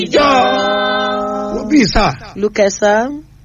ìjọ. wọ́n bí sà Look at sir.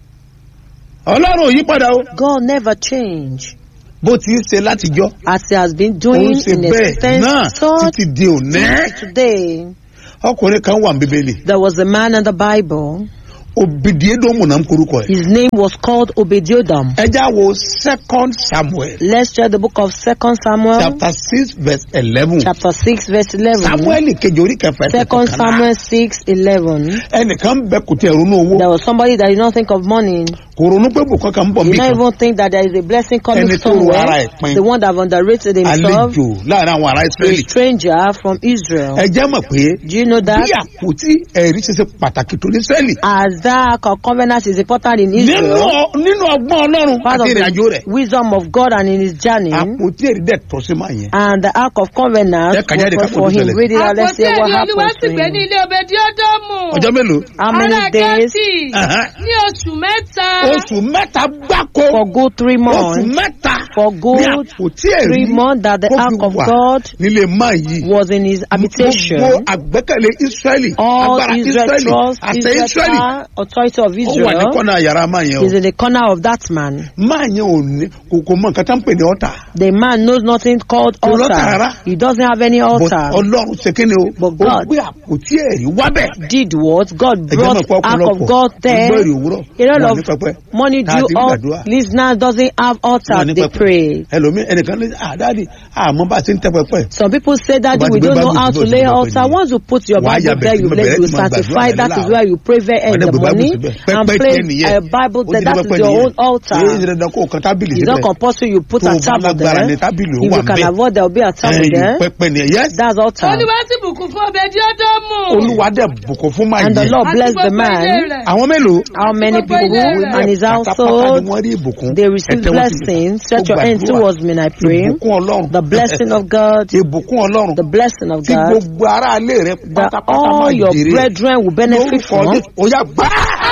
ọlọ́run ò yí padà o God never change. bó ti ń ṣe látijọ́ As he has been ó ń doing ṣe in bẹ́ẹ̀ existence, náà so títí di òní. today. ọkùnrin kan wà ní bíbélì There was a man in the Bible. obìdíédómù náà ń korúkọ ẹ̀. His name was called Obediodam. ẹ já wo second samuel Let's check the book of Second Samuel, chapter six verse eleven chapter six, verse eleven. samuel kejì orí kẹfà ẹsẹ̀ Second kọkànlá. Samuel six eleven. ẹnìkan bẹ kò tẹ ronú owó There was somebody that did not think of money. kò ronú pé bùkọ́ kan ń bọ̀ Did mí not kan even think that there is a blessing coming Ẹni tó ro ara somewhere. ẹ̀ pin. The one that have underrated himself, àlejò láàrin àwọn ará a israẹli stranger from Israel. ẹ jẹ́ mọ̀ pé Do you know bí that? àpótí ẹ̀rí ṣe ṣe pàtàkì tó ní israẹli As that covenant is important in nínú Israel, ọ- nínú ọgbọ́n ọlọ́run part àti of ìrìnàjò rẹ̀ the wisdom of God and in his journey, àpótí ẹ̀rí dẹ̀ tọ́ sí máa yẹn and the ark of covenant Ẹ kà jáde was ká for fojú him. ṣẹlẹ̀. Read it out, let's àpótí see what ẹ̀rí olúwa happens sì to gbé ní him. ilé obediódómù ọjọ́ mélòó How many ará days? gẹ́tì Ẹ̀hẹ́n. ní oṣù mẹ́ta oṣù mẹ́ta gbáko For good three oṣù months. mẹ́ta For ní good àpótí ẹ̀rí three months that the kó fi ark of wà God nílé máa yìí was in his habitation. gbogbo àgbẹ́kẹ̀lé israẹli All agbára Israel israẹli trust, àṣẹ Israel israẹli power, authority of ó wà ní Israel kọ́nà yàrá máa yẹn o is in the corner of that man. máa yẹn ò ní kò kò mọ nǹkan tá ń pè ní ọ̀tà The man knows nothing called Kò lọ́tà altar. rárá. He doesn't have any But altar. ọlọ́run ṣe kí ni o But ó God- gbé àpótí ẹ̀rí wábẹ̀ Did what? God ẹ̀jẹ̀ brought mọ̀ pé ark of ọ̀pọ̀lọpọ̀ God there. gbọ́ èrè òwúrọ̀ A lot wọn of ní pẹpẹ money tá a due ti ń all gbàdúrà. listeners doesn't have altar. wọn ní They pẹpẹ pray. ẹlòmíì ẹnìkan ní àdáàdì àmọ́ bá a ti ń tẹ pẹpẹ Some people say that Tó bá we ti gbé don't know Bible how síbẹ̀, to ó ti lay gbé altar. pẹ̀lú. Once you put your Wàá Bible ya there, bẹ̀rẹ̀ you, sí let, bẹ̀rẹ̀ you sí máa sanctify. gbàdúrà That is láàárọ̀. where you pray very wọn in ní the gbé Bible morning síbẹ̀ and pẹpẹ pray tiẹ̀ nìyẹn a Bible ó there. ti That ní is pẹpẹ your nìyẹn own altar. èyí ṣe dandan kó o kan tábìlì It's not síbẹ̀ compulsory you put Tó a o bá table lágbára there. ní tábìlì ó If wà you can ńbẹ̀. avoid, there will be a table ẹ̀yìn there. pẹpẹ nìyẹn yes That's altar. olúwa sì bùkún fún obediódómù olúwa dẹ̀ bùkún fún máa And the yẹn Lord àti bless the gbogbo ilé man. rẹ̀. àwọn mélòó How many Gbogbo ilé people rẹ̀. and his pátápátá household ni wọ́n rí ìbùkún they receive Ẹ tẹ́wọ́ sí mi. blessings. Set Ó your hands gbàdúrà. towards me, and I pray. ìbùkún ọlọ́run The blessing of God, ìbùkún ọlọ́run the blessing of tí God, gbogbo ará ilé rẹ that pátápátá máa all your jèrè brethren will benefit lórúkọ from. Jésù. ó yá gbá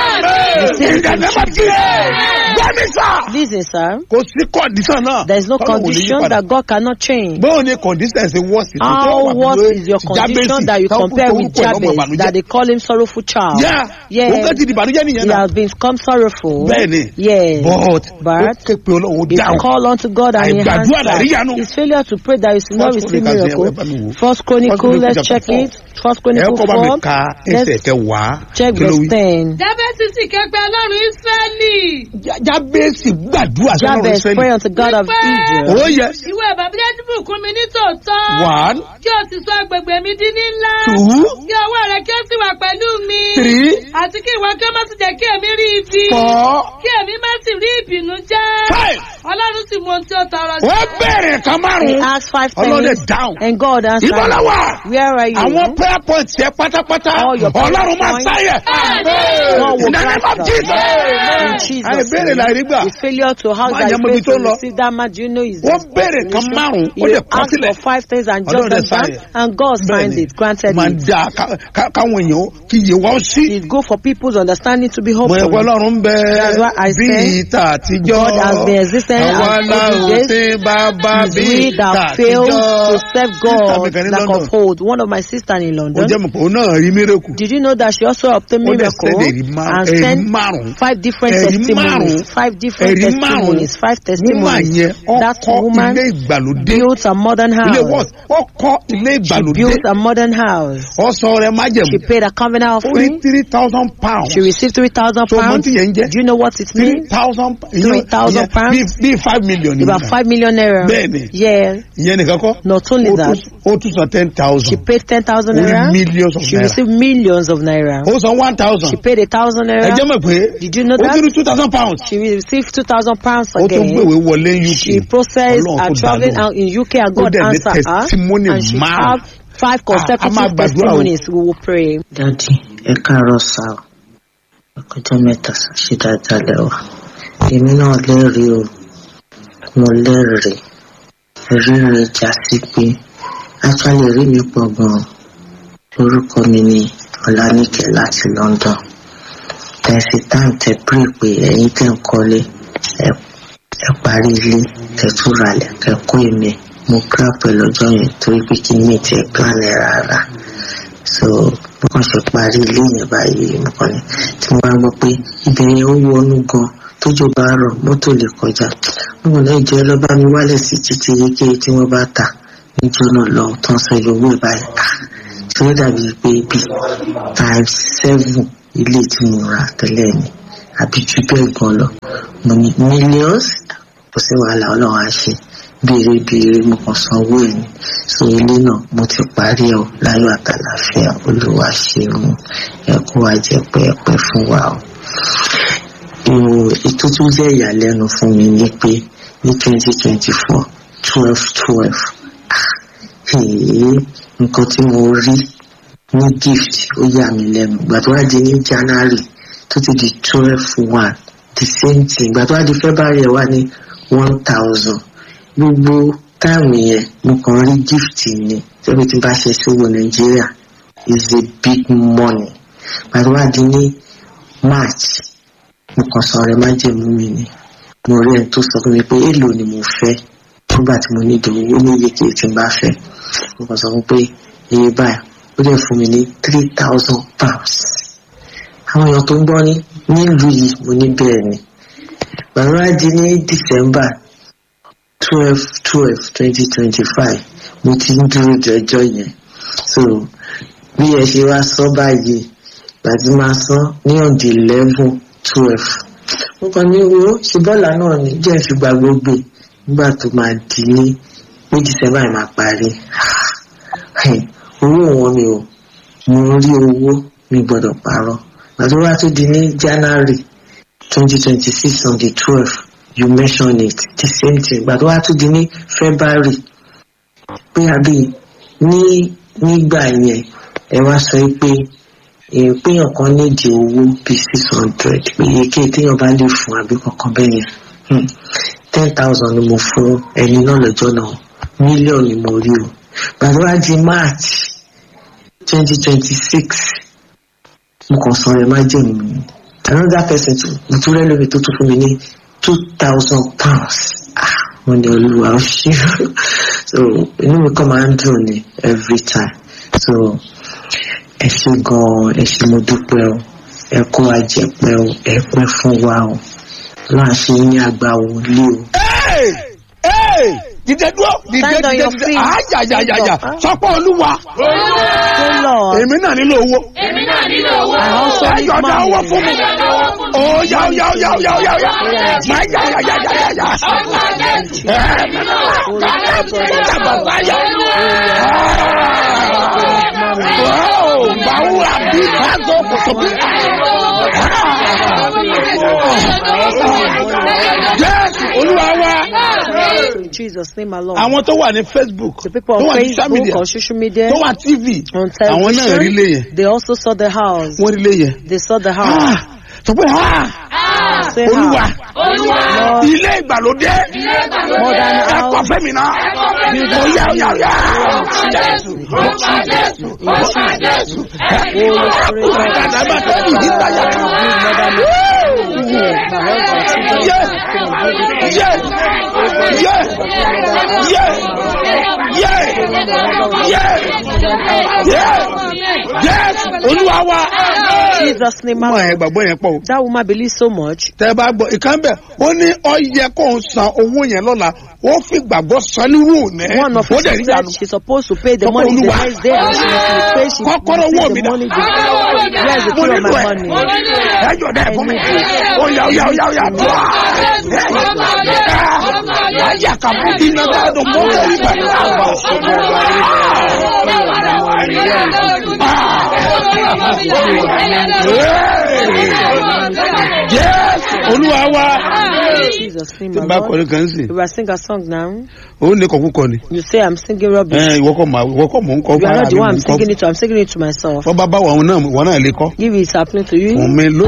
Receive it in ìdánimọ̀ tí gbẹ́mí sà Listen, sir. kò sí kọ́ndíṣàn náà There is no Ọlọ́run ò lè yí condition padà. that God cannot change. bóun ni condition ṣe wọ́ sí How worse is your condition that you compare with Jabez that they call him sorrowful child? yá Yeah. òun kẹ́ ti di ìbànújẹ́ nìyẹn He náà has become sorrowful. bẹ́ẹ̀ni Yes. but ó But ké pe ọlọ́run if you dáhùn call unto God and He Àìgbàdúrà làrí yanu. answers, His failure to pray that you should not First receive Chronicles yẹn, miracle. ẹ bá mi wò. First First Chronicle, Chronicles let's chapter check four. it. First ẹ Chronicle kọ́ bá mi 4. ka ẹsẹ̀ Let's kẹwàá check kí ló verse wí. 10. jábẹ́sì sì ké pe ọlọ́run ísírẹ́lì Já- jábẹ́sì gbàdúrà sọ́nà Jabez ìsẹ́lẹ̀ pray unto God of Wípé- Israel. ó yẹ ìwé bàbá bùkún mi ní tòótọ́ one kí o sì sọ agbègbè mi di ńlá two kí ọwọ́ rẹ kí ó sì wà pẹ̀lú mi three àti kí ìwọ kí ó má sì jẹ́ kí èmi rí ibi four kí èmi má sì rí ìbínú jẹ́ five. ọlọ́run sì mú ohun tí ó tọrọ ó bẹ̀rẹ̀ kan He márùn-ún asked five ọlọ́dẹ things dáhùn and God answered. ìbọ̀lá wà Where are you? àwọn prayer points yẹ pátápátá All your prayer ọlọ́run máa points. sáyẹ̀ God will ìdáná grant máa them. jí In Jesus' àìbéèrè name. láì rí gbà His failure to house Má that jẹ́ he mọ ibi failed tó to lọ. receive that man, do you know his ó bẹ̀rẹ̀ kan márùn-ún ó He lè kọ́ asked sílẹ̀ for five things and Ọlọ́run just dẹ̀ them down, sign it. and God signed Bẹ́ẹ̀ni. it, granted máa it. da ká- ká- káwọn èèyàn kí iye wa ó sí. It's good for people's understanding to be mo hopeful. ẹ̀kọ́ ọlọ́run ń bẹ That's why I bí say ìta àtijọ́ God has been existing àwa as la old ò days. sí bàbá It's bí we ìta that failed to àtijọ́. serve Sister mi God kan ní like London. of old. One of my sisters in ó London. jẹ́ mọ̀ pé òun náà rí mírèkù. Did you know that she also obtained ó dẹ̀ miracle sẹ́dẹ̀ ẹ̀rí márùn-ún and ẹ̀rí sent márùn-ún five different ẹ̀rí testimonies? márùn-ún Five different ẹ̀rí márùn-ún testimonies. Five woman testimonies. yẹn ó That kọ́ woman ilé ìgbàlódé built a modern ilé house. what ó kọ́ ilé She ìgbàlódé built a modern house. ó sọ rẹ She májẹ̀mú paid a covenant ó rí offering. three thousand pounds She received three thousand So, pounds. month yẹn ń jẹ́? Do you know what it three means? thousand 3,000 pounds? bíi five million About nìyẹn five million naira. Bẹ́ẹ̀ni. Yeah. ìyẹn nìkan kọ́ Not only ó that, tún- ó tún san ten she thousand paid ten thousand ó rí naira. millions of She naira received millions of naira. ó san one thousand She paid a thousand ẹ naira. jẹ́ mọ̀ pé Did you know ó that? tún rí two thousand pounds She received two thousand pounds ó tún again. gbèwé wọlé UK She processed Ọlọ́run her tó dá traveling lóhùn. out in UK and Ó God dẹ̀ ní answered her. testimony And she márùn-ún. have five a máa consecutive gbàdúrà o. testimonies. We will pray. dádì ẹ káàárọ̀ sá o ọkọjọ mẹ́ta ṣe dáadáa lẹ́wà èmi náà lẹ́rìí o mo lẹ́rìí ẹ̀rí mi já sí pé actually ẹ̀rí mi pọ̀ gan-an orúkọ mi ni ọlánìkẹ́ láti London tẹ̀sí táìm tẹ pray pé ẹ̀yin tẹ̀ ń kọ́lé ẹ ẹ parí ilé tẹ̀tún ralẹ̀ kẹ́kọ́ èmi mo grab ẹ lọ́jọ́ yẹn torí pé kí ni mi tiẹ̀ plan ẹ̀ rárá so mo kàn ṣe parí ilé yẹn báyìí mo kàn ní tí mo bá gbọ́ pé ibẹ̀ yẹn ó wọnú gan tójò bá rọ̀ mọ́tò lè kọjá mo kàn náà jẹ́ lọ́ bá mi wálẹ̀ sí títí yéké tí wọ́n bá tà níjọ́ náà lọ tán sọ iye owó ẹ̀ báyìí ah ṣé ó dàbí pé bí times seven ilé tí mo rà tẹ́lẹ̀ ni àbí jù bẹ́ẹ̀ gan lọ mo ní millions kò sí wàhálà ọlọ́run á ṣe béèrè béèrè mo kàn san owó ẹ̀ ni so ilé náà mo ti parí ẹ̀ o láyọ̀ àtàlàfíà olúwa ṣeun ẹ kó wa jẹ pẹ́ẹ́pẹ́ fún wa o. ìwò ètò tó jẹ́ ìyàlẹ́nu fún mi ni pé ní twenty twenty four twelve twelve nǹkan tí mo rí ní gift ó yà mí lẹ́nu ìgbà tó wá di ní january tó ti di twelve one the same thing ìgbà tó wá di february ẹ̀ wá ní one thousand gbogbo táàmù yẹn mo kàn rí gift ni tẹ́bí tí bá ṣe sówó nàìjíríà is a big money ìgbà tó wá di ní march mo kàn sọ ọ̀rẹ́ májèmú mi ni mo rí ẹni tó sọ fún mi pé èèlò ni mo fẹ́ nígbà tí mo ní ìdòwò ó ní iye kìí tí n bá fẹ́ mo kàn sọ fún pé iye báyìí ó dẹ̀ fún mi ní three thousand pounds àwọn èèyàn tó ń gbọ́ ní nílùú yìí mo ní bẹ́ẹ̀ ni bàbá di ní december twelve twelve twenty twenty five mo ti ń dúró jọjọ yẹn so bí ẹ ṣe wá sọ báyìí gbàtí máa san ní ọ̀dì eleven twelve mo kàn ní wo ṣe bọ́ọ̀lù náà ní jẹ́ fi gba gbogbo nígbà tó máa di ní ní december yìí máa parí owó wọn mi ò mo rí owó mi gbọ́dọ̀ parọ́ gbàtí wá tó di ní january twenty twenty six on the twelve you mention it the same thing gbàtí wá tó di ní february pé àbí ní nígbà yẹn ẹ wá sọ pé èèyàn kan nídìí owó bíi six hundred pé èké téèyàn bá lè fún àbí kankan bẹ́ẹ̀ yẹn ten thousand ni mo fún ẹni náà lọ́jọ́ náà mílíọ̀nù ni mo rí o gbàtí wá di march twenty twenty six mo kàn san ẹ má jẹ́ mi another person tó mo tún rẹ́ lómi tó tún fún mi ní two thousand pounds ah mo ní olúwa ó ṣe so inú mi kàn máa ń dùn ní every time so ẹ ṣe gan-an ẹ ṣe mo dúpẹ́ o ẹ kó àjẹpẹ́ o ẹ pẹ́ fún wa o láà ṣe ní àgbà wọlé o. Hey! Hey! dìde dúró dìde Stand on dìde your dìde feet. àjàjàjàjà Huh? sọpọ olúwa Say, Lord, èmi náà nílò owó èmi náà nílò owó. I also ẹ need yọ̀dá money. owó fún mi Ẹ yọ̀dá owó fún mi. ó yá ó yá ó yá ó yá ó yá ó yá máa yá yá yá yá yá yá Ọgbà Jésù. ẹ nínú wa bàbá yá báwo àbí báàgò kòtò bí jésù olúwa wa in Jesus' name alone. àwọn tó wà ní facebook The people tó on wà ní social media Facebook, on social media, tó wà tv on àwọn náà rí lé yẹn television, they also saw the house. wọ́n rí lé yẹn They saw the house. Ah, sọ pé ah, Say olúwa how? Olúwa. Lord, ilé ìgbàlódé modern ẹ kọ house. fẹ́mi náà ó yá ó yá ó yá jésù Ọgbà Jésù. Ọgbà Jésù. Holy Spirit, Ọgbà dàgbà tó ní ìdíta yá. yé yé yé yé yé yé yé jésù olúwa wa. Jesus' name mọ alone. ẹ gbàgbọ́ yẹn pọ̀ o. That woman believes so much. tẹ bá gbọ́ ìkan bẹ̀ ó ní ọyẹ kó ń san owó yẹn lọ́la ó fi gbàgbọ́ san nírú òní One of ó us dẹ̀ rí said ìyanu. she's supposed to pay the Ọkọ money the Olúwa. next day and she must pay. She must Kọ́kọ́rọ́ owó pay mi the dà. money. Where is the mo key of nílò my ẹ money? ẹ jọ dẹ fún mi ó yà ó yà ó yà ó yà tó a ayé àkàbọ̀ bí iná bá dùn mọ́ lórí pẹ̀lú àbọ̀. Jésù olúwa wa. Jesus' name tí n bá alone. kọrin kan sí You are sing a song now. òun ní kọ̀kú kọ ni. You say I'm singing rubbish. ẹ ìwọ kọ mà ìwọ kọ mò ń kọ You are fara not the mi one mò I'm ń kọ singing it to. I'm singing it to myself. wọ́n bá bá wọn náà wọn náà lè kọ́ If it's happening to you, fún mi ló